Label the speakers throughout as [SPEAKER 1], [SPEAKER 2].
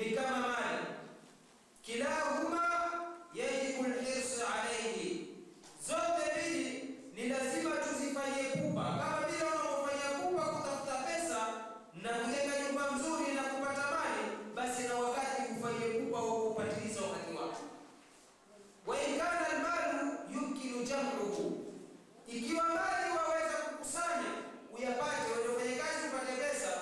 [SPEAKER 1] ni kama mali, kilahuma yajibu lhirsi alaihi, zote mbili ni lazima tuzifanyie pupa, kama vile unavyofanyia pupa kutafuta pesa na kujenga nyumba mzuri na kupata mali, basi na wakati ufanyie pupa wa kupatiliza wakati wake. wa in kana almalu yumkinu jam'uhu, ikiwa mali waweza kukusanya uyapate, waliofanya kazi upate pesa,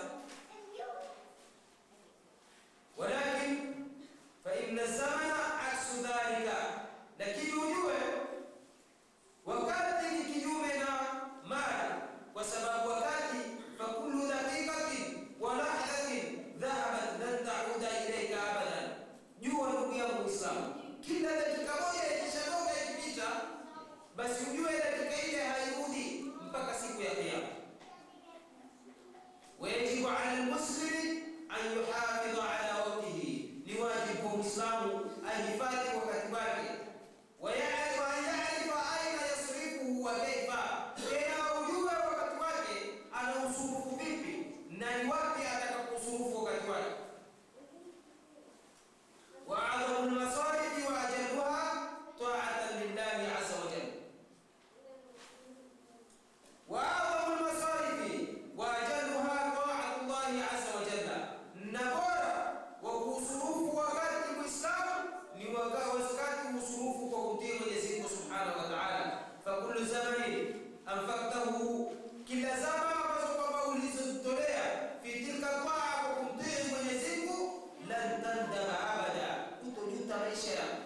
[SPEAKER 1] walakin fa inna zamana aksu dhalika, lakini ujue wakati ni kinyume na mali, kwa sababu wakati fa kullu daqiqatin wa lahdatin dhahabat lan tauda ilayka abadan. Jua ndugu yangu Muislamu, kila dakika moja ikishadoga ikipita, basi ujue dakika ile hairudi mpaka siku ya Kiyama. Wayajibu ala almuslimi an yuhafidha ala waqtihi, ni wajibu kwa Muislamu ahifadhi wakati wake wayarifu an yarifa aina yasrifuhu wa kaifa, tena ujue wakati wake anausurufu vipi na ni wapi atakaposurufu wakati wake. wa adhamu lmasalihi wa ajaluha taatan lillahi azza wa jalla. wa adhamu lmasalihi wa ajaluha taatu llahi azza wa jalla, na bora wa kuusurufu wakati Muislamu ni wakati usurufu kwa kumtii Mwenyezi Mungu subhanahu wa taala. Fakullu zamani anfaktahu, kila zama ambazo kwamba ulizotolea fi tilka taa kwa kumtii Mwenyezi Mungu, lan tandama abada, utojuta maisha yako.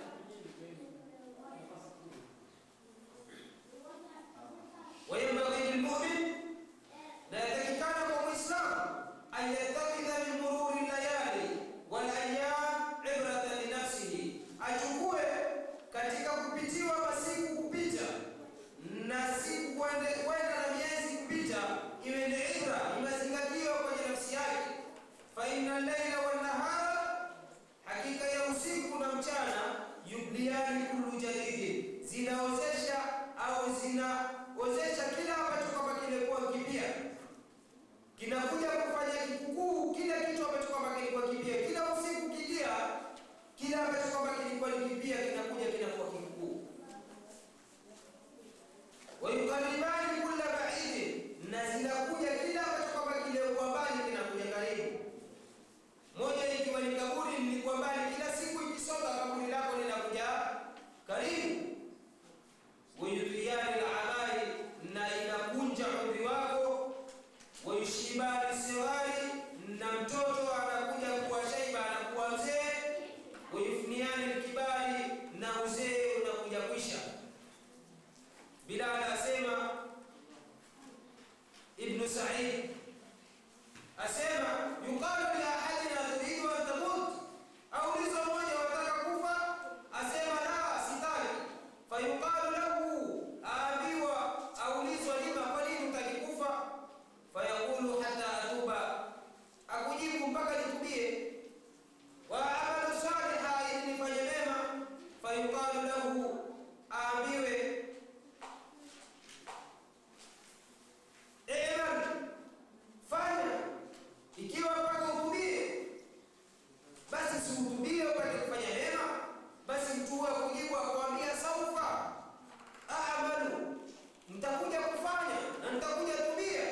[SPEAKER 1] Wayambaghi lilmumin, na yatakikana kwa Muislamu an yatakidha min mururi layali wal ayyam ibratan li nafsihi, achukue katika kupitiwa masiku kupita na siku kwenda na miezi kupita, iwe ni ibra, imezingatio kwenye nafsi yake. Fa inna llaila wan nahara, hakika ya usiku na mchana, yubliani kullu jadidi, zinaozesha au zinaozesha kila ambacho kwamba kilikuwa kipya kinakuja kufanya kikukuu kile kitu ambacho kwamba kilikuwa kipya. Kila usiku kijia, kile ambacho kwamba kilikuwa ni kipya kinakuja kinakuwa kikukuu. Wayukaribani kulla baidi, na zinakuja kila ambacho kwamba kilikuwa mbali kinakuja karibu. Moja ikiwa ni kaburi lilikuwa mbali, kila siku ikisonga kaburi lako linakuja karibu. Wayudhiyani al-amali, na inakunja umri wako wayushibani sighari, na mtoto anakuja kuwa shaiba, anakuwa mzee. Wayufniani lkibari, na uzee unakuja kwisha. Bilal asema, Ibnu Said asema, yuqalu li ahadina turidu an tamut, aulizo mmoja wataka kufa, asema la, sitaki. Fayuqalu lahu, aambiwa, aulizwa lima, kwa nini utaki kufa? fayaqulu hata atuba, akujibu mpaka nitubie. Wa amalu saliha, ili nifanye mema. Fayuqalu lahu, aambiwe iman, fanya. Ikiwa mpaka utubie, basi siutubie upate kufanya mema. Basi mtu huyo akujibu akwambia, saufa amalu, nitakuja kufanya na nitakuja tubia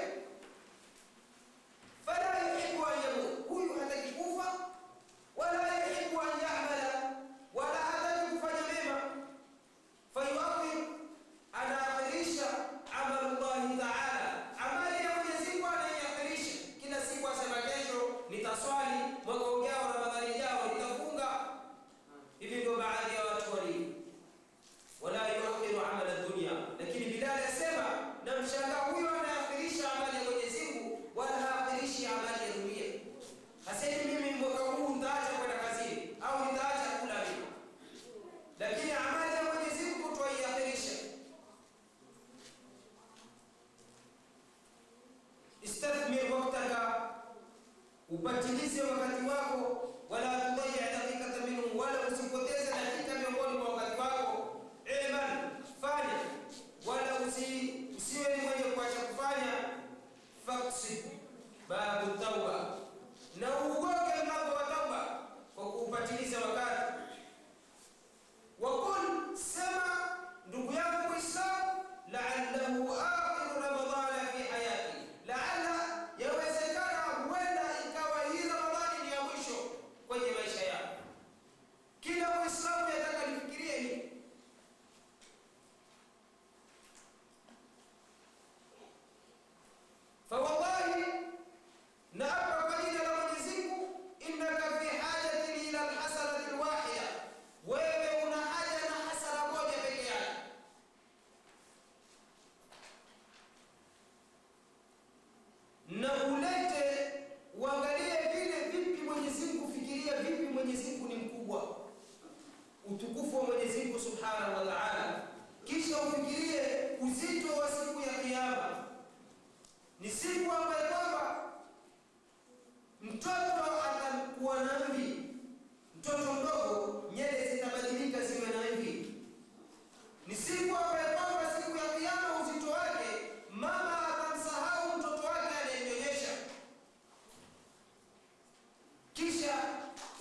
[SPEAKER 1] fala yuhibbu an yamut, huyu hataki kufa, wala yuhibbu an yamala, wala hataki kufanya mema. Fayuakhir, anaakhirisha amalu llahi taala, amali ya Mwenyezi Mungu anaiakhirisha. Kila siku asema kesho nitaswali, mwaka ujao, Ramadhani ijao nitafunga. Hivi ndio baadhi ya watu walivyo.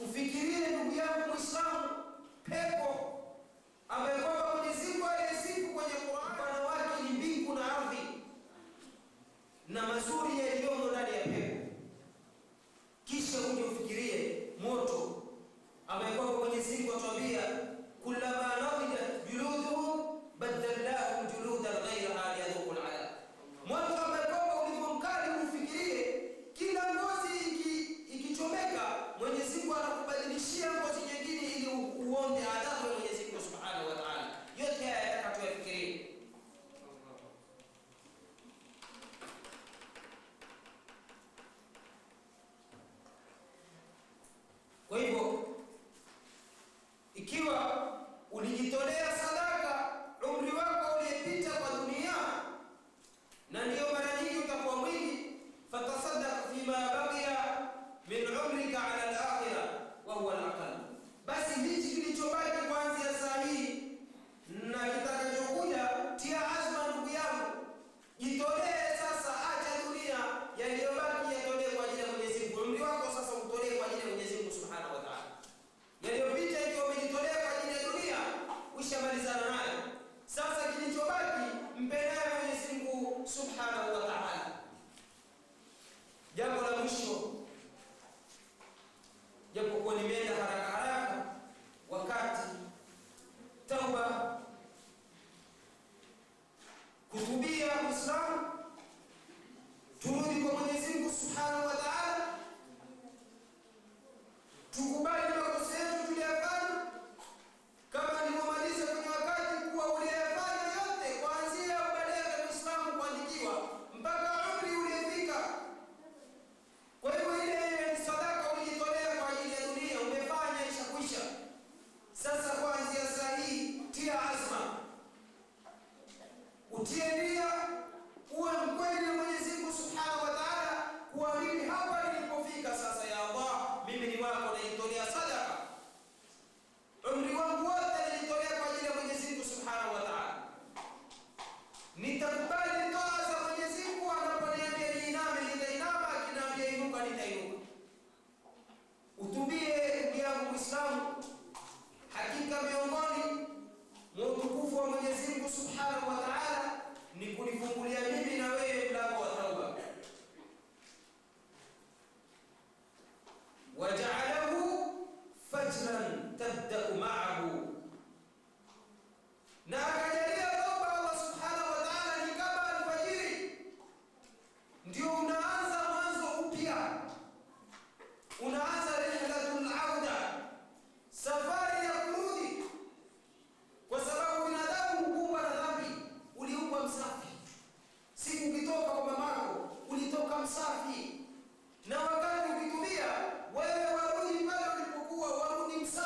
[SPEAKER 1] Ufikirie ndugu yangu Muislamu, pepo ambaye kwamba Mwenyezi Mungu aliyesifu kwenye Qur'an, upana wake ni mbingu na ardhi na mazuri yaliyomo ndani ya pepo. Kisha uje ufikirie moto ambaye kwamba Mwenyezi Mungu atuambia kullama nadijat juluduhum badalnahum juludan ghayraha liyadhuqul adhab. Moto ambaye kwamba ulivyo mkali, ufikirie kila ngozi iki- ikichomeka, Mwenyezi Mungu anakubadilishia ngozi nyingine ili u- uonje adhabu ya Mwenyezi Mungu Subhanahu wa Ta'ala. Yote haya yataka tuyafikirie. Kwa hivyo ikiwa ulijitolea sadaka umri wako uliyepita kwa dunia, na ndiyo mara nyingi utakuwa mwingi, fatasaddaq fima baqiya min umrika ala al-akhirah wa huwa al-aqal, basi hichi kilichobaki kuanzia saa hii na kitakachokuja, tia azma ndugu yangu, jitolee sasa, acha dunia, yaliyobaki yatolee kwa ajili ya Mwenyezi Mungu. Umri wako sasa utolee kwa ajili ya Mwenyezi Mungu Subhanahu wa Ta'ala. Yaliyopita ikiwa umejitolea kwa ajili ya dunia, ushamalizana nayo. Sasa kilichobaki mpe naye Mwenyezi Mungu Subhanahu wa Ta'ala. Jambo la mwisho, japokuwa nimeenda haraka haraka, wakati tauba, kutubia Uislamu, turudi kwa Mwenyezi Mungu Subhanahu wa Ta'ala, tukubali makosa yetu tuliyafanya, kama nilivyomaliza kwenye wakati kuwa uliyafanya yote, kuanzia ubalehe Uislamu kuandikiwa mpaka umri uliyefika. Kwa hivyo ile ile sadaka ulijitolea kwa ajili ya dunia, umefanya ishakwisha. Sasa kuanzia saa hii tia azma, utie nia, uwe mkweli na Mwenyezi Mungu Subhanahu wa Ta'ala, kuwa mimi hapa nilipofika sasa, ya Allah, mimi ni wako, najitolea sadaka. Umri wangu wote najitolea kwa ajili ya Mwenyezi Mungu Subhanahu wa Ta'ala. Nitakubali toa za Mwenyezi Mungu anaponiambia niiname, nitainama, akiniambia inuka, nitainuka. Utubie ndugu yangu Muislamu, hakika miongoni mwa utukufu wa Mwenyezi Mungu Subhanahu wa Ta'ala ni kunifungulia mimi na wewe mlango wa tauba. Waja'alahu fajran tabda'u ma'ahu, na akajalia tauba Allah Subhanahu wa Ta'ala ni kama alfajiri, ndio unaanza mwanzo upya, unaanza rihlatul auda, safari ya kurudi, kwa sababu binadamu hukumbwa na dhambi. Uliumbwa msafi, siku ukitoka kwa mamako ulitoka msafi, na wakati ukitumia wewe warudi pale ulipokuwa, warudi msafi.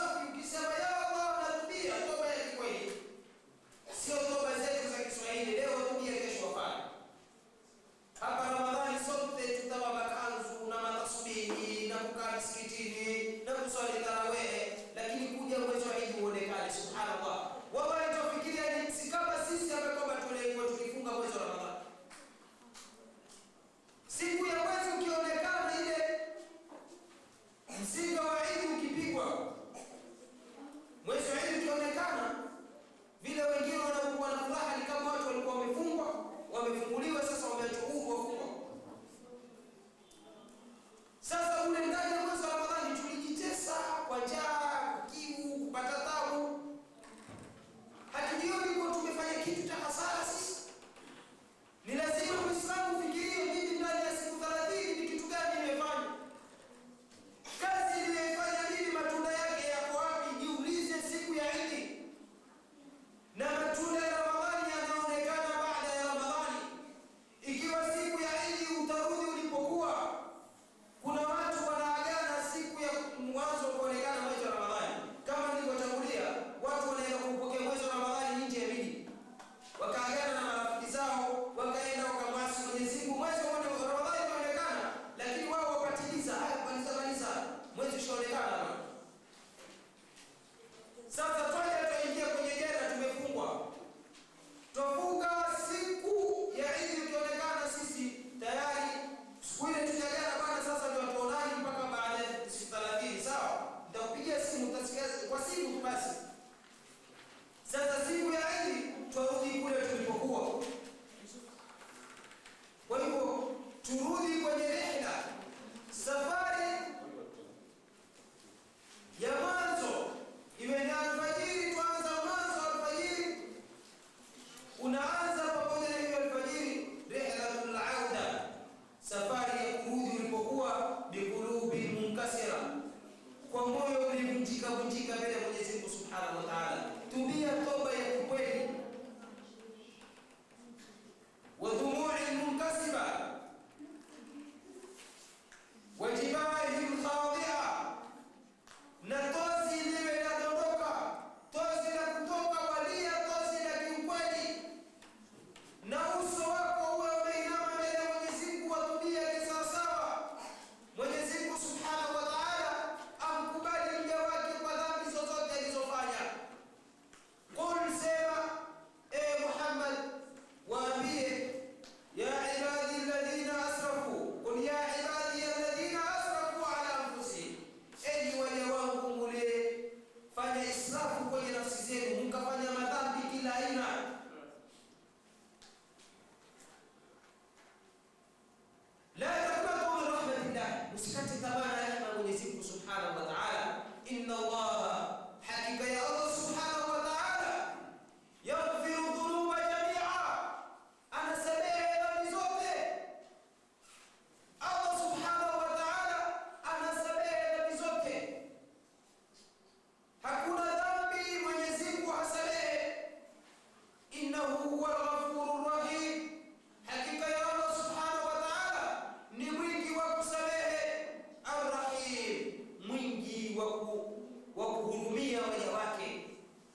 [SPEAKER 1] vunjika vunjika mbele ya Mwenyezi Mungu Subhanahu wa Ta'ala. Tubia toba ya kweli. Wa dhumu'i munkasiba wa jibahi khadi'a, na tozi liwe linadondoka, tozi la kutoka walia, tozi la kiukweli, na uso wako uwe umeinama mbele ya Mwenyezi Mungu, watubia kisawasawa. Mwenyezi Mungu Subhanahu wa Ta'ala amkubali mja wake kwa dhambi zozote alizofanya. Qul, sema e Muhammad, waambie ya ibadi alladhina asrafu, qul ya ibadi alladhina asrafu ala anfusihim, enyi waja wangu mule fanya israfu kwenye nafsi zenu, mkafanya madhambi kila aina la taqnatu min rahmatillah, usikate tamaa na rehema ya Mwenyezi Mungu Subhanahu wa Ta'ala. Inna Allaha, hakika ya Allah Subhanahu wa Ta'ala, yaghfiru dhunuba jamia, anasamehe dhambi zote. Allah Subhanahu wa Ta'ala anasamehe dhambi zote, hakuna dhambi Mwenyezi Mungu hasamehe. Innahu huwa al-ghafurur rahim, hakika ya Allah Subhanahu wa Ta'ala ni mwingi wa kusamehe, arrahim, mwingi wa ku- wa kuhurumia waja wake.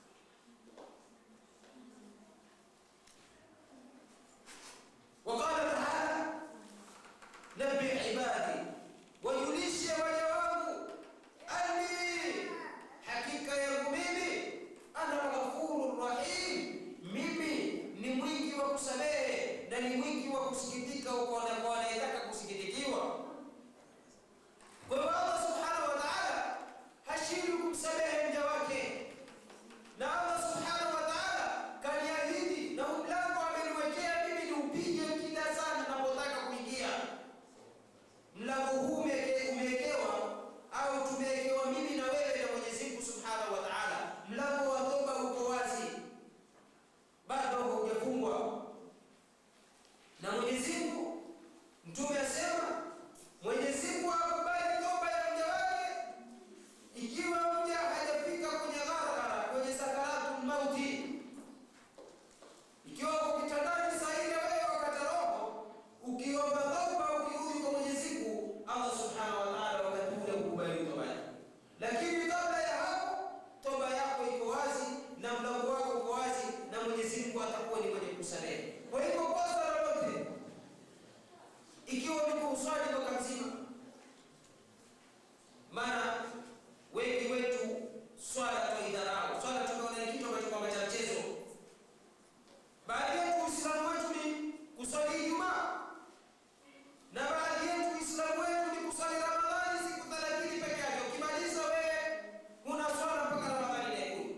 [SPEAKER 1] Waqala taala, nabbi ibadi, wajulishe waja wangu, anni, hakika yangu mimi, ana ghafuru rahim, mimi ni mwingi wa kusamehe na ni mwingi wa kusikitika kwa wana- kwa wanayetaka kusikitikiwa. Kwa hivyo Allah subhanahu wa ta'ala hashindwi kumsamehe mja wake, na Allah subhanahu wa ta'ala kaniahidi na mlango ameniwekea mimi niupige kila saa ninapotaka kuingia. Mlango huu umeke- umewekewa au tumewekewa mimi na wewe na Mwenyezi Mungu subhanahu wa ta'ala. Mlango wa toba uko wazi, bado haujafungwa na Mwenyezi Mungu. Mtume asema Mwenyezi Mungu akubali toba ya mja wake ikiwa mja hajafika kwenye ghargara, kwenye sakaratul mauti, ikiwa uko kitandani saa ile wewe wakati roho ukiomba toba, ukirudi kwa Mwenyezi Mungu, Allah subhanahu wa ta'ala wakati ule kukubali toba yako. Lakini kabla ya hapo, toba yako iko wazi na mlango wako uko wazi, na Mwenyezi Mungu atakuwa ni mwenye kusamehe. Kwa hivyo kosa lolote ikiwa uliko uswali mwaka mzima, maana wengi wetu swala twaidharau, swala tukaona ni kitu ambacho kwamba cha mchezo. Baadhi yetu Uislamu wetu ni kuswali Ijumaa, na baadhi yetu Uislamu wetu ni kuswali Ramadhani siku thelathini peke yake. Ukimaliza wewe huna swala mpaka Ramadhani inaikuja.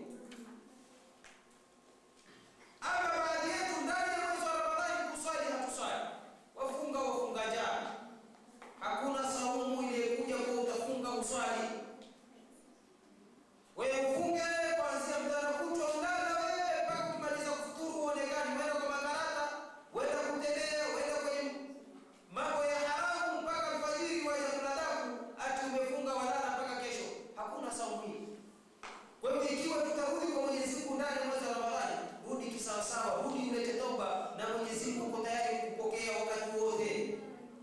[SPEAKER 1] Ama baadhi yetu ndani ya mwezi wa Ramadhani kuswali hatuswali, wafunga wafunga njaa. Hakuna saumu iliyekuja kwa utafunga uswali. Wewe ufunge kuanzia mchana kutwa ulala wewe mpaka kumaliza kufuturu uonekani, wenda kwa makarata, wenda kutembea, wenda kwenye mambo ya haramu mpaka alfajiri waje kuladaku ati umefunga walala mpaka kesho. Hakuna saumu hii. Kwa hivyo ikiwa tutarudi kwa Mwenyezi Mungu ndani ya mwezi wa Ramadhani, rudi kisawasawa, rudi ulete toba, na Mwenyezi Mungu uko tayari kupokea wakati wote.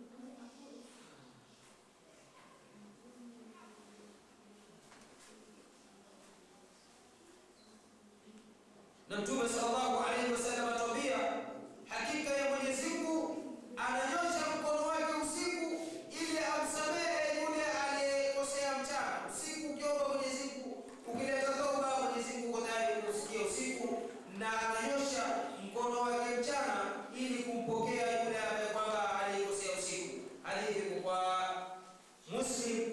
[SPEAKER 1] Na Mtume sallallahu alaihi wasallam atuambia, hakika ya Mwenyezi Mungu ananyosha mkono wake usiku ili amsamehe yule aliyekosea mchana. Usiku ukiomba Mwenyezi Mungu, ukileta toba, Mwenyezi Mungu uko tayari kusikia usiku, na ananyosha mkono wake mchana ili kumpokea yule ambaye kwamba aliyekosea usiku. Hadithi iko kwa Muslim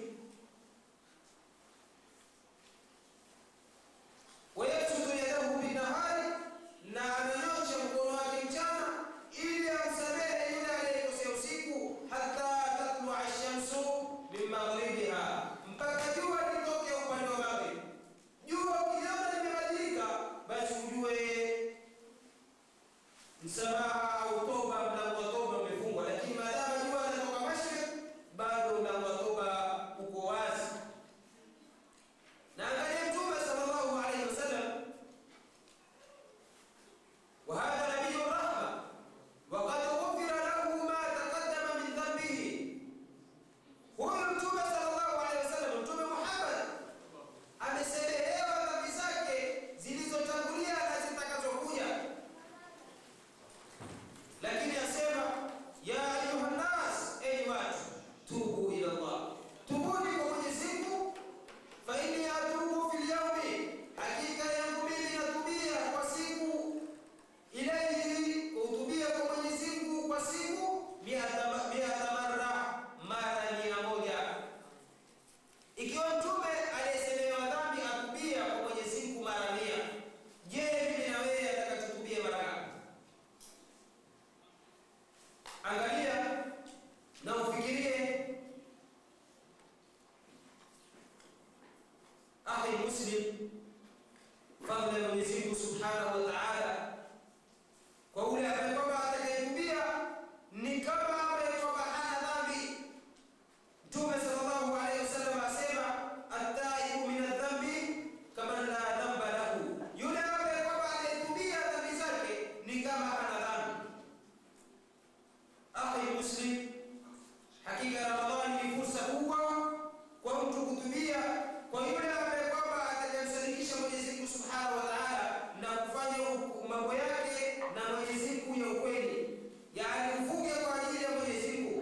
[SPEAKER 1] ويبسط يده بالنهار akhi muslim fadhila ya Mwenyezi Mungu Subhanahu wa Ta'ala kwa ule ambaye kwamba atakayetubia ni kama ambaye kwamba hana dhambi. Mtume sallallahu alaihi wasallam asema at-taibu min adh-dhambi kama la dhamba lahu, yule ambaye kwamba atakayetubia dhambi zake ni kama hana dhambi. Akhi muslim, hakika Ramadhani ni fursa kubwa kwa mtu kutubia kwa yule ambaye kwamba atakayemsadikisha Mwenyezi Mungu Subhanahu wa Ta'ala na kufanya mambo yake na Mwenyezi Mungu ya ukweli, yaani uvuke kwa ajili ya Mwenyezi Mungu,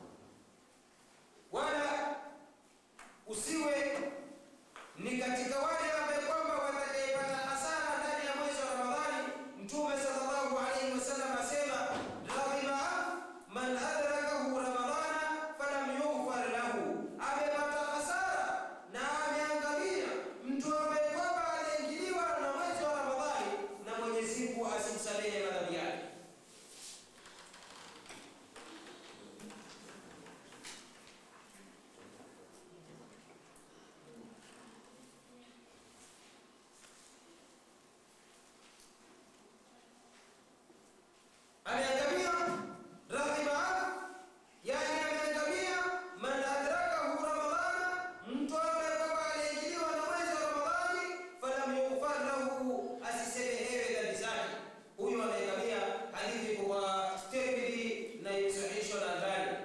[SPEAKER 1] wala usiwe ni katika wale ambaye kwamba watakayepata hasara ndani ya mwezi wa Ramadhani. Mtume sallallahu alaihi wasallam asema radhima man adrakahu ramadhana falam yughfar lahu, amepata hasara na ameangamia mtu ambaye kwamba aliingiliwa na mwezi wa Ramadhani na Mwenyezi Mungu asimsamehe madhambi yake. ameangamia radhima yani ameangamia man adrakahu ramadhana mtu ambaye kwamba aliingiliwa na mwezi wa ramadhani falam yughfar lahu asisemehewe dhambi zake huyu ameangamia hadithi kwa tirmidhi na imesahihishwa na albani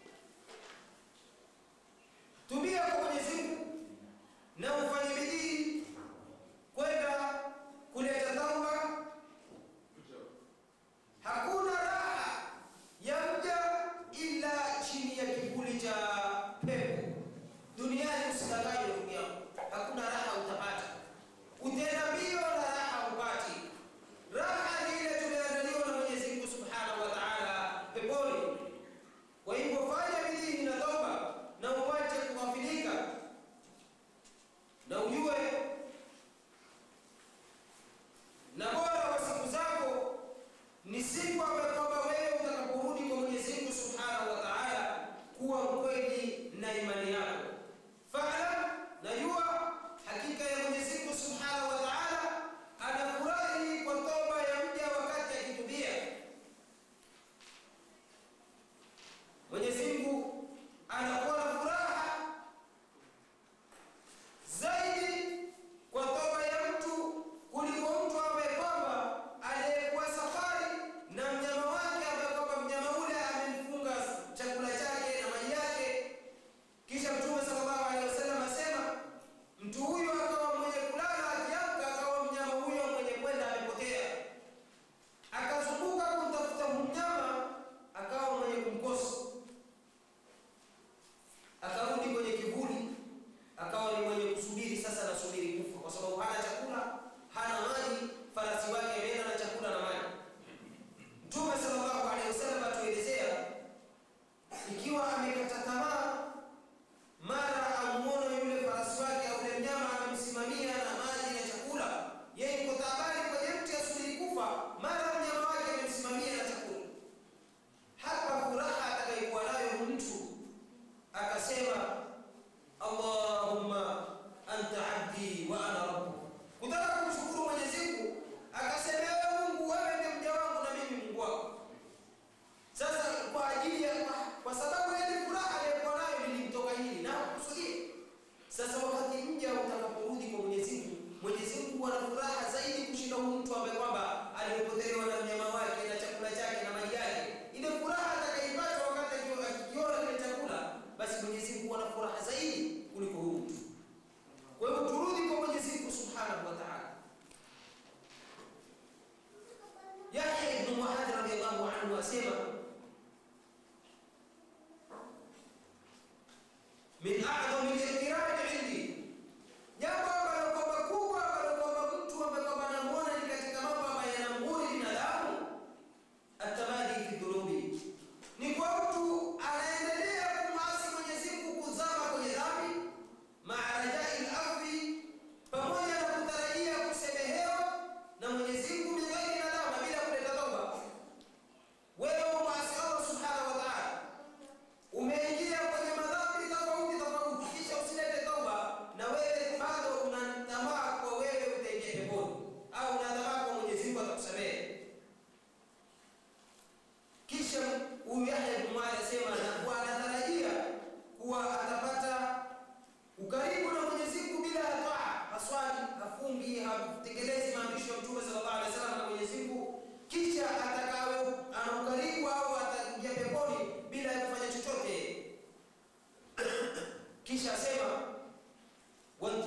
[SPEAKER 1] tumia kwa mwenyezi mungu na ufanye bidii kwenda kuleta tauba Hakuna raha ya mja ila chini ya kivuli cha pepo. Duniani usidanganywe ndugu yangu, hakuna raha utapata. Utenda mbio na raha upati. Raha ni ile tumeandaliwa na Mwenyezi Mungu Subhanahu wa Ta'ala peponi. Kwa hivyo fanya bidii na toba na uache kughafilika na ujue na bora wa siku zako ni siku ambayo kwamba wewe utakaporudi kwa Mwenyezi Mungu Subhanahu wa Ta'ala kuwa mkweli na imani yako. Fa'lam, najua hakika ya Mwenyezi Mungu Subhanahu wa Ta'ala anafurahi kwa toba ya mja wakati akitubia. Mwenyezi Mungu anakuwa na furaha zaidi kwa toba ya mtu kuliko mtu ambaye kwamba aliyekuwa safari na mnyama wake ambaye kwamba mnyama ule amemfunga chakula chake na maji yake, kisha Mtume sallallahu alaihi wasallam asema mtu huyo akawa mwenye kulala, akiamka akawa mnyama huyo mwenye kwenda amepotea, akazunguka kumtafuta mnyama, akawa mwenye kumkosa akarudi kwenye kivuli, akawa ni mwenye kusubiri sasa, nasubiri kufa kwa sababu hana chakula, hana maji, farasi wake ameenda na chakula na maji. Mtume sallallahu alaihi wasallam atuelezea ikiwa amekata tamaa, mara amuone yule farasi wake au yule mnyama amemsimamia na maji na chakula, yeye yuko taabani kwenye mti asubiri kufa, mara mnyama wake amemsimamia na chakula. Hapa furaha atakayekuwa nayo mtu akasema Allahumma anta abdi wa ana rabbuk, kutaka kumshukuru Mwenyezi Mungu, akasema ewe Mungu, wewe ndiye mja wangu na mimi Mungu wako. Sasa kwa ajili ya kwa sababu ile furaha aliyokuwa nayo nilimtoka hili na kusudia. Sasa wakati mja utakaporudi kwa Mwenyezi Mungu, Mwenyezi Mungu ana furaha zaidi kushinda huyu mtu ambaye kwamba alipotelewa na mnyama wake na chakula chake na maji yake. Ile furaha atakaipata wakati akiwa- akikiona kile chakula, basi Mwenyezi Mungu ana furaha zaidi kuliko huyu mtu. Kwa hivyo turudi kwa Mwenyezi Mungu Subhanahu wa Ta'ala. Yahya ibn Muadh radiyallahu anhu asema min a'dhami al-iqtirari 'indi, jambo ambalo kwamba kubwa ambalo kwamba mtu ambaye kwamba anamuona ni katika mambo ambayo yanamghuri binadamu, atamadi fi dhunubi, ni kwa mtu anaendelea kumwasi Mwenyezi Mungu, kuzama kwenye dhambi, maa rajai al-afwi, pamoja na kutarajia kusemehewa na Mwenyezi Mungu min ghairi nadama, bila kuleta toba. Wewe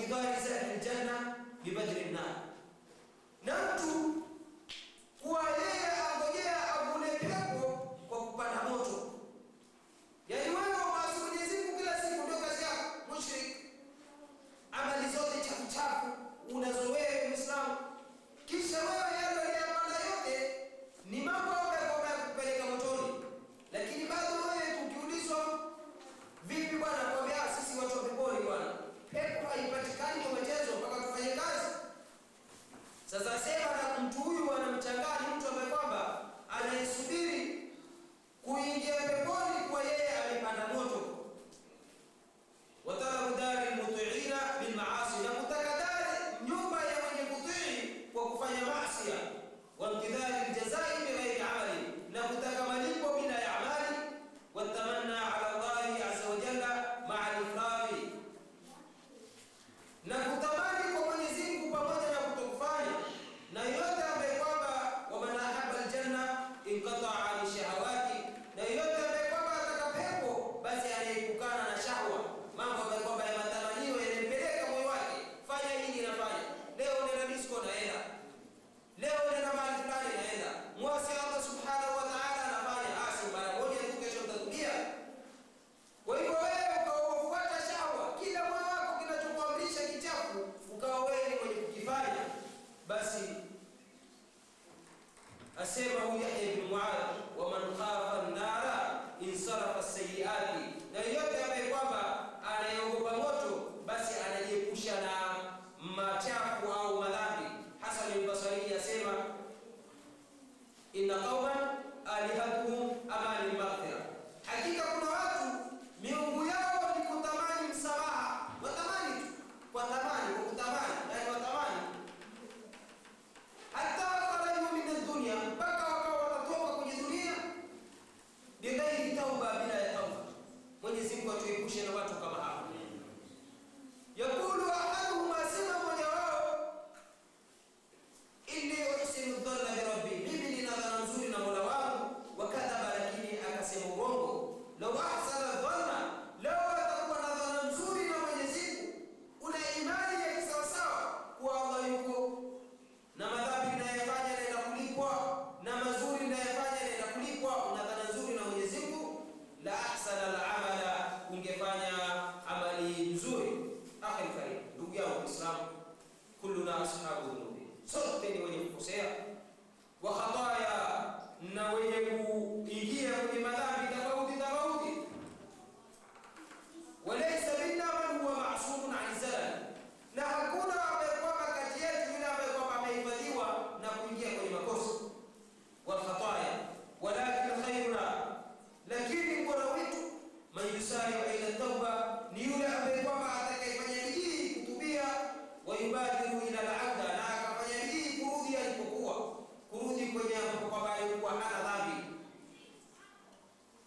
[SPEAKER 1] intidhari zahli ljanna bibadri nnar, na mtu kuwa yeye angojea avune pepo kwa kupanda moto. Yaani wewe umaasi Mwenyezi Mungu kila siku, ndio kazi yako, mushrik. Amali zote chafu chafu unazo wewe Muislamu, kisha wewe yale uliyapanda yote ni mambo ambayo yanakupeleka motoni, lakini bado wewe tukiulizwa, vipi bwana, kwambia sisi watu wa peponi bwana, pepo haipatikani kwa michezo, mpaka tufanye kazi. Sasa sema na mtu huyu anamchanganya mtu ambaye kwamba anayesubiri kuingia peponi kwa yeye amepanda moto. Watalabu dari lmutiina bilmaasi, na kutaka dari nyumba ya mwenye kutii kwa kufanya maasi. Wamtidhari ljazai bighairi amali, na kutaka malipo bila ya amali. Watamanna ala llahi azza wa jalla maa lifradhi, na kutamani kwa Mwenyezi Mungu pamoja na kutokufanya. Na yote ambaye kwamba waman ahaba aljanna inqataa ani shahawati, na yote ambaye kwamba ataka pepo basi anaepukana na shahwa, mambo ambayo kwamba ya matamanio yanampeleka moyo wake, fanya hili nafanya leo, nenda disco naenda leo, nenda mahali fulani naenda, mwasi Allah subhanahu wa ta'ala anafanya asi mara moja tu, kesho utarudia. Kwa hivyo wewe ukawafuata shahwa, kila moyo wako kinachokuamrisha kichafu, ukawa wewe ni mwenye kukifanya, basi asema huyu Yahya ibn Muadh, wa man khafa an-nara insarafa as-sayyiati, na yote ambaye kwamba anayeogopa moto basi anajiepusha na machafu au madhambi. Hasan al-Basri asema inna qauman alihatuhum amani maghfira, hakika kuna watu miungu yao ni kutamani msamaha, watamani tu kwa tamani, kwa kutamani, yani watamani hata kharaju min dunya, mpaka wakawa watatoka kwenye dunia bighairi tauba, bila ya tauba. Mwenyezi Mungu atuepushe na watu kama hao. Yakulu ahaduhum, asema mmoja wao, inni uhsinu dhanna bi rabbi, mimi nina dhana nzuri na mola wangu. Wakadhaba, lakini akasema urongo. Lau ahsana dhanna, lau atakuwa na dhana nzuri na Mwenyezi Mungu, una imani ya kisawasawa kuwa Allah yuko na madhambi ninayofanya naenda kulipwa, na mazuri ninayofanya naenda kulipwa. Una dhana nzuri na Mwenyezi Mungu, la ahsana al-amala, ungefanya amali nzuri. Akhi karim, ndugu yangu Muislamu, kulluna ashabu dhunubi, sote ni wenye kukosea, wa khataya, na wenye kuingia kwenye madhambi tofauti tofauti. Walaysa minna man huwa ma'sumun an zalal, na hakuna ambaye kwamba kati yetu yule ambaye kwamba amehifadhiwa na kuingia kwenye makosa wal khataya, walakin khairuna, lakini bora wetu man yusari'u ila tauba, ni yule ambaye kwamba atakayefanya bidii kutubia, wa yubadiru ila al-'abda, na akafanya bidii kurudi alipokuwa, kurudi kwenye ambapo kwamba alikuwa hana dhambi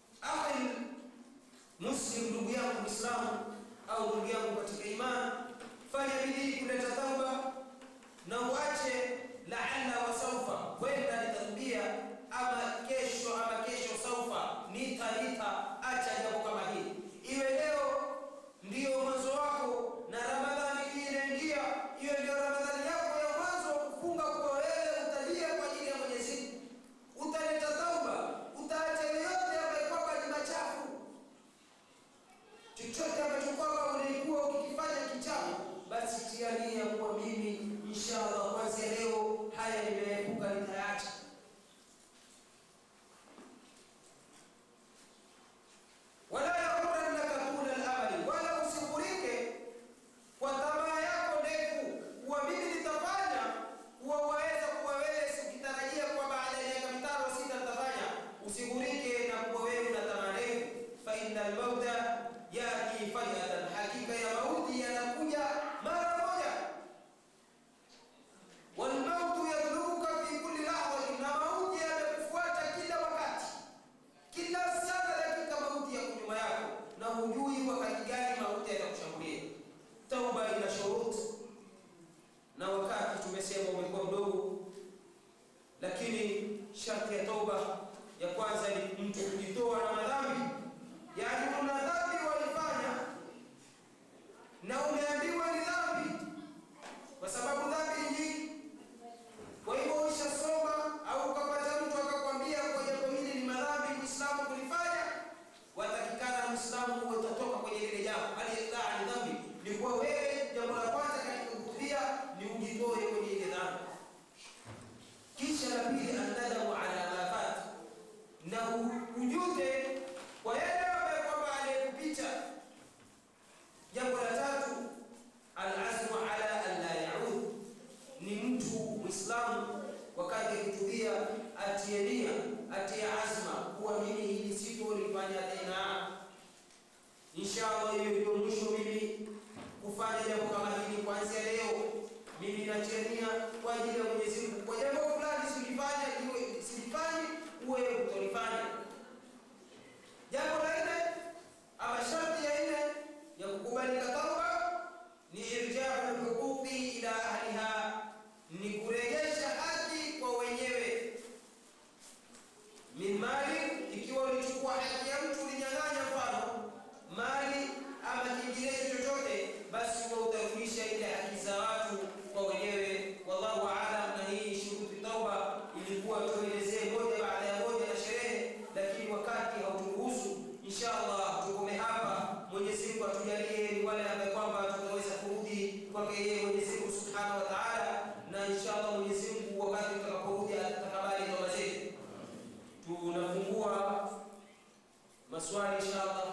[SPEAKER 1] mimi nachania kwa ajili ya Mwenyezi Mungu, kwa jambo fulani silifanya, iwe silifanye, uwe utolifanya. Jambo la nne ama sharti ya nne ya kukubalika tauba ni irjau lhuquqi ila ahliha, ni kurejesha haki kwa wenyewe. Min mali, ikiwa ulichukua haki ya mtu ulinyang'anya, mfano mali ama kinginecho chochote, basi huwa utarudisha ile haki za watu kwa wenyewe. Wallahu aalam. Na hii shuruti tauba ilikuwa tuelezee moja baada ya moja na sherehe, lakini wakati hauturuhusu. Insha Allah tukome hapa. Mwenyezi Mungu atujalie ni wale ambao kwamba tutaweza kurudi kwake yeye Mwenyezi Mungu Subhanahu wa Ta'ala, na insha Allah Mwenyezi Mungu wakati tutakaporudi atakabali toba zetu. Tunafungua maswali insha Allah.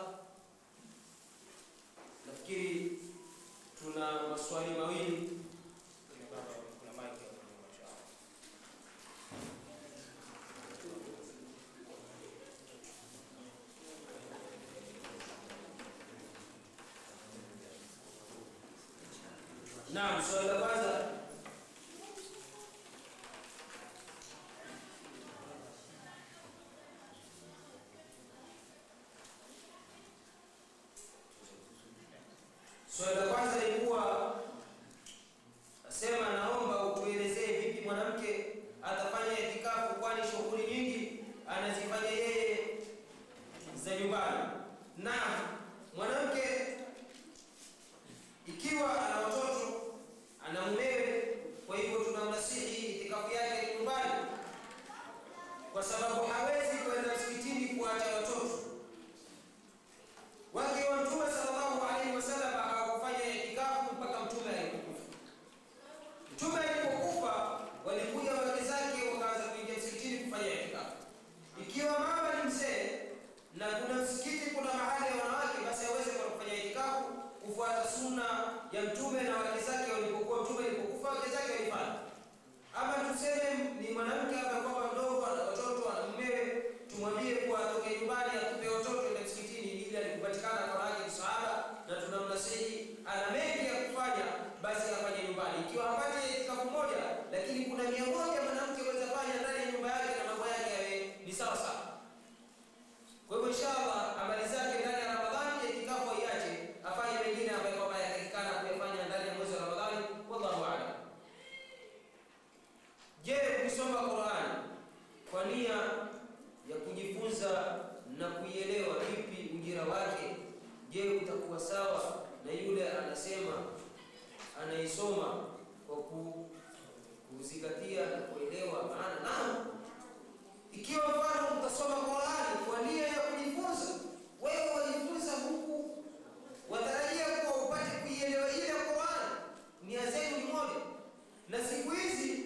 [SPEAKER 1] Nafikiri tuna maswali mawili. Naam, swali la kwanza swali la kwanza ilikuwa nasema, naomba utuelezee vipi mwanamke atafanya itikafu, kwani shughuli nyingi anazifanya yeye za nyumbani. Naam, mwanamke ikiwa ana watoto ana mumewe, kwa hivyo tunamnasihi itikafu yake ni nyumbani, kwa sababu hawezi kwenda msikitini kuacha watoto wake. Wa Mtume sallallahu alaihi wasallam hawakufanya itikafu mpaka Mtume alipokufa. Mtume alipokufa, walikuja wake zake wakaanza kuingia msikitini kufanya itikafu. Ikiwa mama ni mzee na kuna msikiti, kuna mahali ya wanawake, basi aweze kwenda kufanya itikafu kufuata sunna ya mtume na wake zake walipokuwa mtume alipokufa wake zake walifanya. Ama tuseme ni mwanamke hapa kwamba mdogo ana watoto ana mumewe, tumwambie kuwa atoke nyumbani atupe watoto ende msikitini, ili alikupatikana kwa wake ni sahaba, na tunamnasihi ana mengi ya kufanya, basi afanye nyumbani. Ikiwa hapati itikafu moja, lakini kuna mia moja mwanamke aweza fanya ndani ya nyumba yake na mambo yake yawe ni sawa sawa. Kwa hivyo inshallah amali zake ndani ya Ramadhani itikafu aiache, afanye mengine ambayo kwamba yatakikana kuyafanya ndani ya mwezi wa Ramadhani. Wallahu a'lam. Je, kusoma Qur'an kwa nia ya kujifunza na kuielewa vipi ujira wake? Je, utakuwa sawa na yule anasema anaisoma kwa ku- kuzingatia na kuelewa maana? Naam, ikiwa mfano utasoma Qur'an kwa nia ya kujifunza, wewe wajifunza huku watarajia kuwa upate kuielewa ile Qur'an, nia zenu ni moja. Na siku hizi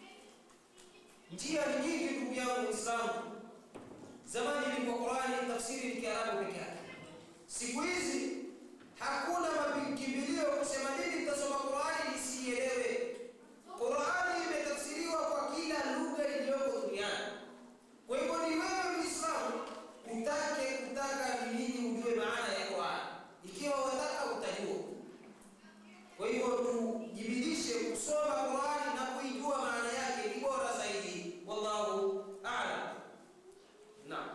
[SPEAKER 1] njia ni nyingi, ndugu yangu Muislamu. Zamani ilikuwa Qur'ani tafsiri ni Kiarabu peke yake. Siku hizi hakuna makimbilio kusema nini nitasoma Qur'ani nisielewe. Qur'ani imetafsiriwa kwa kila lugha iliyoko duniani. Kwa hivyo ni wewe Muislamu utake kutaka ni nini ujue maana ya Qur'an. Ikiwa wataka utajua. Kwa hivyo tujibidishe kusoma Qur'ani na kuijua maana yake ni bora zaidi. Wallahu a'lam. Naam.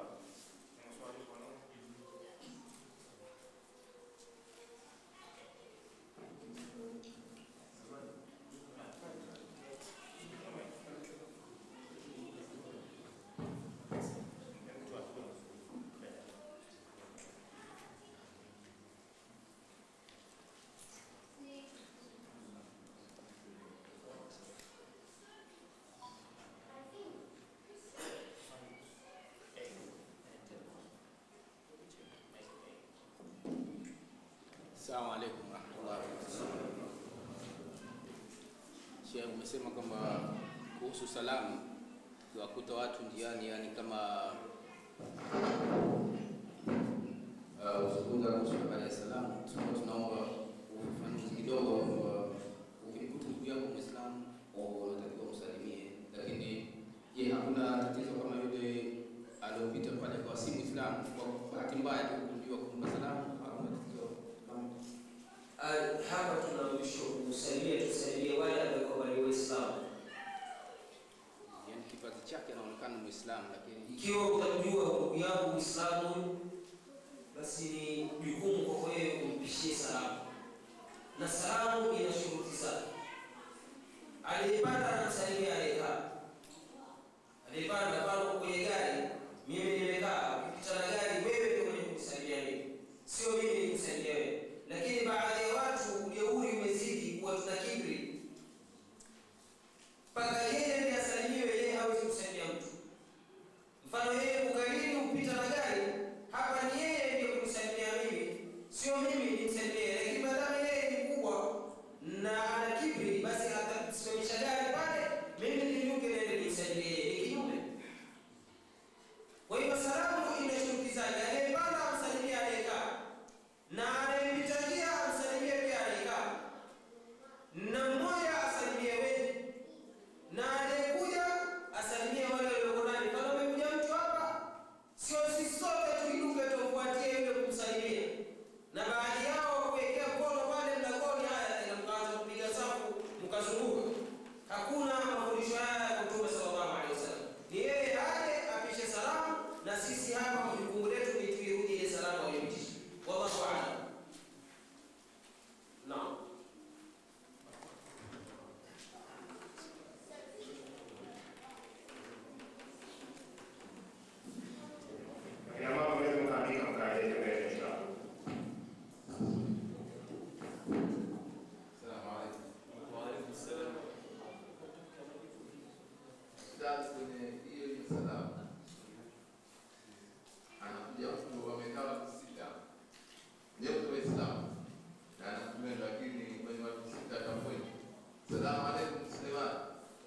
[SPEAKER 2] Assalamu alaikum warahmatullahi wabarakatuh. Sheikh, umesema kwamba kuhusu salamu ukiwakuta watu njiani, yani kama uh, uzungumza kuhusu habari ya salamu, tulikuwa tunaomba ufafanuzi kidogo kwamba ukimkuta ndugu yako Muislamu unatakiwa msalimie, lakini je, hakuna tatizo kama yule aliopita pale kwa si Muislamu kwa bahati mbaya tu kujua kumpa salamu? Hakuna tatizo kama
[SPEAKER 1] Ah, hapa tunaamrishwa kusalimia, tusalimie Ikiwa utamjua ndugu yangu Muislamu, basi ni jukumu kwako wewe umpishie salamu, na salamu ina shuruti zake. Aliyepanda anamsalimia aliyekaa, aliyepanda pale kwenye gari, mimi nimekaa, ukipita na gari, wewe ndio mwenye kunisalimia mimi, sio mimi nikusalimia wewe. Lakini baadhi ya watu ujeuri umezidi, kuwa tuna kibri mpaka yeye ndiye asalimiwe, yeye hawezi kusalimia mtu. Mfano yeye kugarini upita na gari, hapa ni yeye ndiye kunisalimia mimi, sio mimi nimsalimie. Lakini maadamu yeye ni mkubwa na ana kibri, basi atasimamisha gari pale, mimi niinuke nende nimsalimie yeye, ni kinyume. Kwa hiyo salamu ina shuruti zake. Anayepanda amsalimie aliyekaa, na anayepita njia amsalimie pia aliyekaa, na mmoja asalimie wengi na aliyekuja asalimie wale walioko ndani. Kama amekuja mtu hapa, sio sisi sote tuinuke tufuatie yule kumsalimia, na baadhi yao kuwekea mkono pale mlangoni, haya tena mkaanza kupiga safu mkazunguka. Hakuna mafundisho haya ya Mtume sallallahu alaihi wasallam. Ni yeye aje apishe salamu, na sisi hapa jukumu letu ni tuirudi ile salamu aliyopitisha. Wallahu a'lam. Naam.
[SPEAKER 3] Akina mama mwezi mkaandika mkaeleze mbele inshallah.
[SPEAKER 2] Salamu alaikum. Ustaz, kwenye hiyo hiyo salamu anakuja mtu amekaa watu sita, ndio mtu Waislamu na anakuja, lakini kwenye watu sita atakwenda salamu alaikum Suleiman.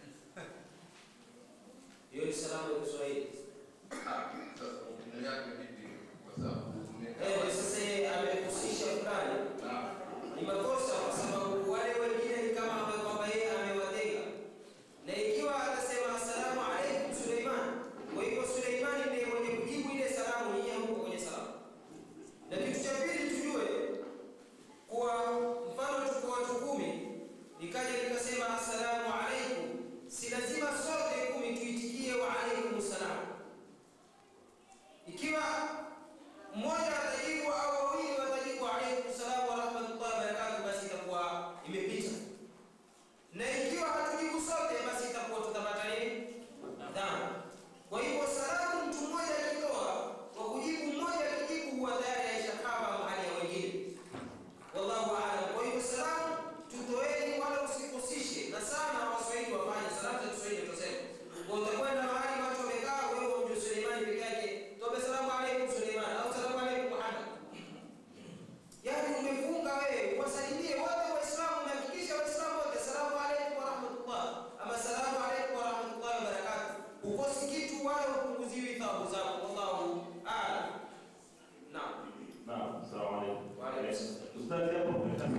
[SPEAKER 1] Hiyo ni salamu ya Kiswahili.
[SPEAKER 2] Ah, Sasa hukumu yake vipi? Kwa sababu
[SPEAKER 1] Eh, sasa yeye amehusisha fulani
[SPEAKER 2] na
[SPEAKER 1] ni makosa kwa sababu wale wengine ni kama ambaye kwamba yeye amewatenga, na ikiwa atasema asalamu alaikum Suleiman, kwa hivyo Suleimani ndiye mwenye kujibu ile salamu, nyinyi hamko kwenye salamu. Na kitu cha pili tujue kuwa mfano tuko watu kumi, nikaja nikasema asalamu alaikum, si lazima sote kumi tuitikie wa alaikum salam. Ikiwa mmoja atajibu au wawili watajibu alaikum salam wa rahmatullahi wa barakatuh, basi itakuwa imepita. Na ikiwa hatujibu sote, basi itakuwa tutapata nini? Dhambi. Kwa hivyo salamu mtu mmoja akitoa kwa kujibu, mmoja akijibu, huwa tayari aishakava mahali ya wengine. Wallahu aalam. Kwa hivyo salamu tutoeni, wala usikosishe, na sana Waswahili wafanye salamu za Kiswahili tunasema. Kwa utakwenda mahali watu wamekaa, wewe umjue Suleimani peke yake, tobe salamu alaikum Suleiman au salamu alaikum Muhammad. Yaani umefunga wewe, wasalimie wote Waislamu, umehakikisha Waislamu wote salamu alaikum wa rahmatullah ama salamu alaikum wa rahmatullahi wa barakatuh. Ukosi kitu wala upunguziwi thawabu zako. Wallahu aalam. Naam.
[SPEAKER 3] Naam, asalamu alaykum.
[SPEAKER 1] Wa alaykum salaam.
[SPEAKER 3] Ustaz, hapo umetaka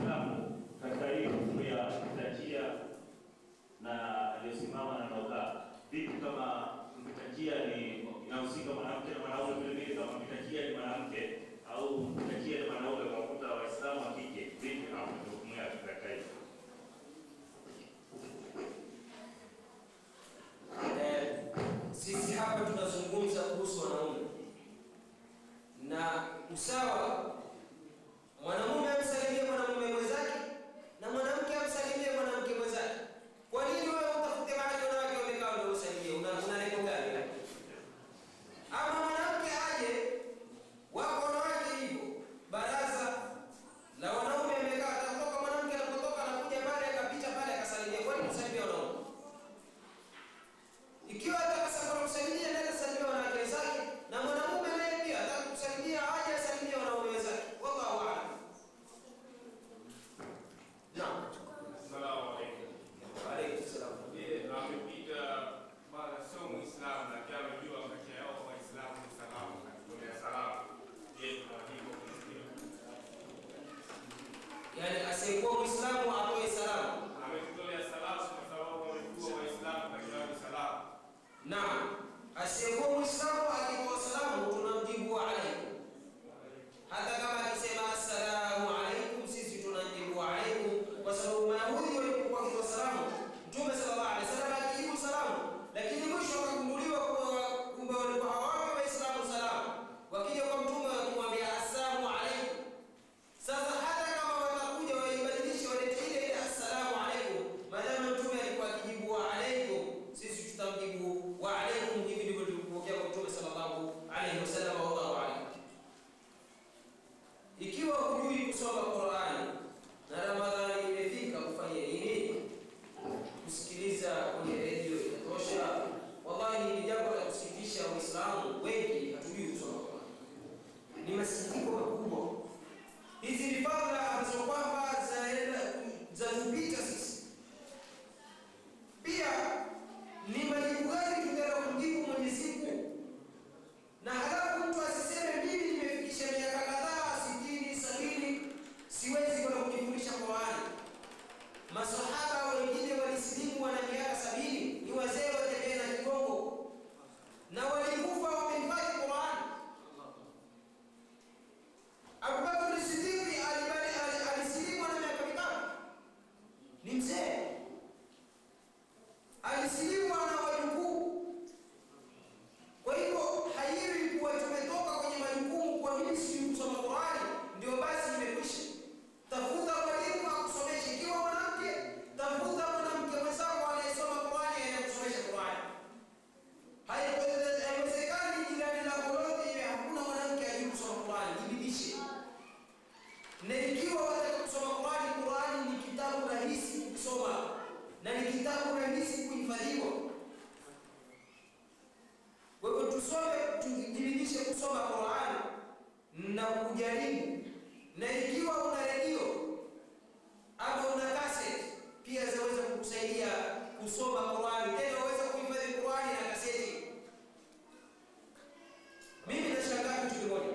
[SPEAKER 1] kujaribu, na ikiwa una redio ama una cassette pia zaweza kukusaidia kusoma Qur'ani, tena waweza kuhifadhi Qur'ani na kaseti. Mimi nashangaa kitu kimoja,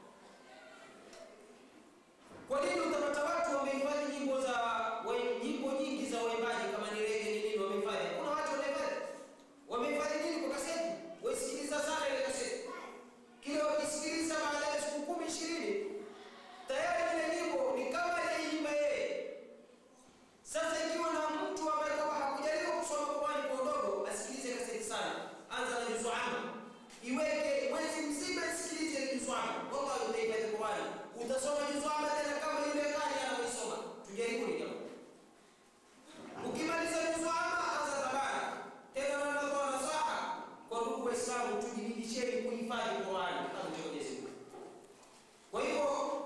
[SPEAKER 1] kwa nini utapata watu wamehifadhi nyimbo za wa- nyimbo nyingi za waimbaji kama ni rege ni nini, wamehifadhi. Kuna watu wamehifadhi, wamehifadhi nini kwa kaseti, waisikiliza sana ile kaseti, kila wakisikiliza baada ya siku kumi ishirini tayari ile nyimbo ni kama aliyeimba yeye. Sasa ikiwa na mtu ambaye kama hakujaliwa kusoma Qur'ani kwa udogo, asikilize kaseti sana, anza na juzu amma, iweke mwezi mzima, isikilize juzu amma, wallahi utahifadhi Qur'ani, utasoma juzu amma tena kama yule kali anaoisoma. Tujaribuni jamaa. Ukimaliza juzu amma, anza tabara tena, na natoa nasaha kwa ndugu Waislamu, tujibidisheni kuhifadhi Qur'ani kama Mwenyezi Mungu. Kwa hivyo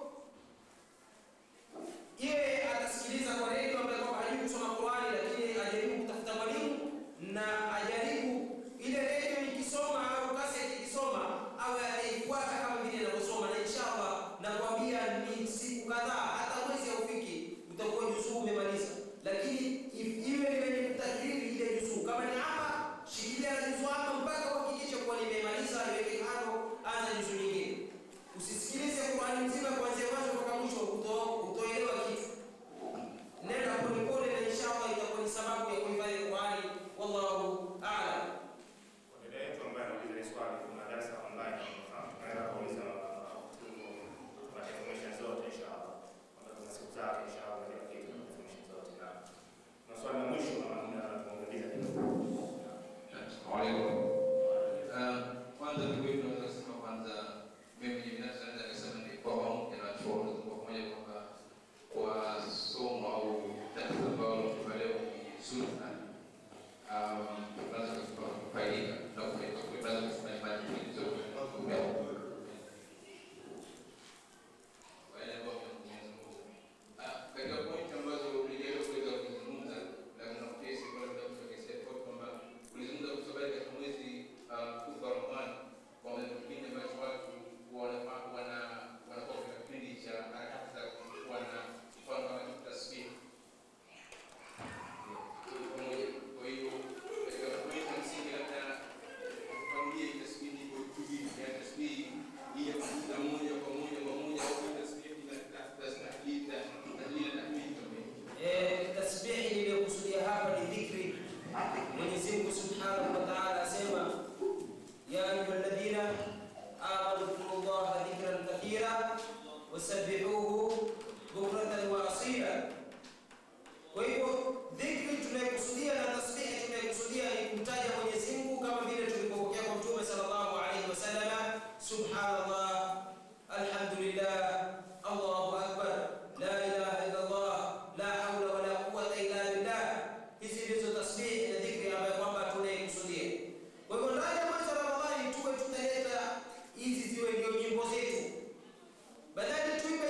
[SPEAKER 1] yeye atasikiliza kwa redio ambaye kwamba hajui kusoma Qur'ani, lakini ajaribu kutafuta mwalimu na ajaribu ile redio ikisoma au kaseti ikisoma awe ataifuata kama vile anavyosoma, na inshallah nakwambia ni siku kadhaa, hata mwezi haufiki, utakuwa juzuu umemaliza. Lakini if- iwe ni wenye kutajiri ile juzuu, kama ni ama shikilia na juzuu ama mpaka uhakikishe kuwa nimemaliza, iweke kando, anza juzuu nyingine. Usisikilize Qur'ani nzima kuanzia mwanzo mpaka mwisho, uto- utoelewa kitu. Nenda polepole na inshallah itakuwa ni sababu ya kuhifadhi Qur'ani. Wallahu a'lam.
[SPEAKER 3] Kwa dada yetu ambaye anauliza hili swali, kuna darasa online tunafahamu. Tunaweza kuuliza tuna information zote inshallah. Kwamba kuna siku zake inshallah na kila kitu na information zote na na swali la mwisho kama muda tumeongeza kidogo.
[SPEAKER 2] Assalamualaikum. Uh, kwanza kikweli tunaweza kusema kwanza mimi mwenyewe binafsi naweza kusema ni kwa pamoja na chuo kwa pamoja kwamba kwa somo au tatizo ambalo tumepewa leo ni zuri sana. Um, tunaweza kusema kufaidika na kufaidika kwa tunaweza kusema ni mali nyingi zote tumepewa. Kwa yale ambayo tumezungumza. Ah, katika point ambazo ulijaribu kuweza kuzungumza na kuna kesi kwa labda kutokea kwa kwamba ulizungumza kuhusu habari katika mwezi ah, mtukufu wa Ramadhani kwamba ni kipindi ambacho watu wanafaa wana wanakuwa katika kipindi cha harakati za kuwa na mfano kama kitu tasbih. Tuko pamoja. Kwa hiyo katika point ya msingi labda kufanulia hii tasbih iko hivi, yani tasbih hii ya kuvuta moja kwa moja kwa moja au hii tasbih ina tasbih tahlil tahlil tahmid kama hivi.
[SPEAKER 1] Eh, tasbihi niliyokusudia hapa ni dhikri. Mwenyezi Mungu Subhanahu wa Ta'ala asema ya ayyuhalladhina amanu dhkurullaha dhikran kathira wasabbihuhu bukratan wa asila. Kwa hivyo dhikri tunayokusudia na tasbihi tunayokusudia ni kumtaja Mwenyezi Mungu kama vile tulivyopokea kwa Mtume sallallahu alaihi wasallam, subhanallah, alhamdulillah, Allahu akbar, la ilaha illa Allah, la hawla wala quwwata illa billah. Hizi ndizo tasbihi na dhikri ambayo kwamba tunaikusudia. Kwa hivyo ndani ya mwezi wa Ramadhani tuwe tutaleta hizi ziwe ndio nyimbo zetu, badala tuimbe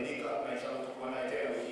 [SPEAKER 3] amefaidika na inshallah tutakuwa naye tena